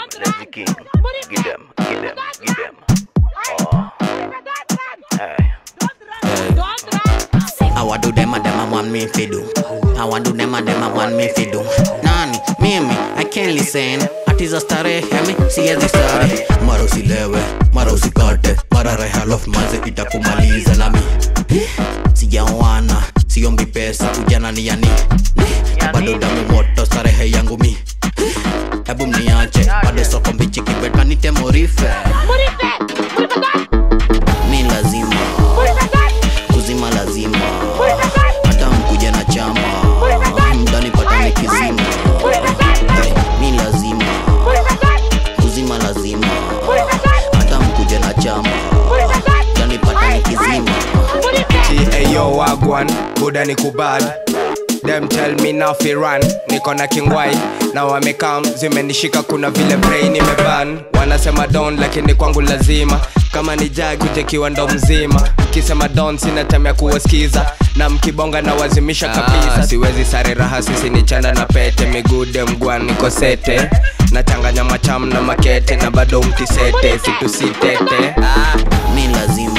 Lazy King. Get them, get them, get them. Oh. Hey. I want do them and them I want me fi do. I want do them and them I want me fi do. Nani, mimi, I can't listen. Atiza starehe, mi siwezi starehe. Mara usilewe, mara usikate, mara reha lof manze itakumaliza nami. Sijaoana, siombi pesa, ujana ni yani. Bado damu moto, starehe yangu mi. Hebu mniache, bado soko mbichi kibeta nite morife. Mi lazima kuzima lazima hata mkuja na chama mdani patane kizima Hey, mi lazima kuzima lazima hata mkuja na chama mdani patane kizima Ayo wagwan, buda ni kubad Them tell me now fi run Niko na kingwai na wamekam zimenishika kuna vile brain imeban wanasema don lakini kwangu lazima kama ni jag kutekiwa ndo mzima kisema don sina time ya kuwasikiza na mkibonga na wazimisha kabisa siwezi sare raha sisi ni chanda na pete migude mgwan niko sete nachanganya macham na makete na bado mtisete situsitete ah. mi lazima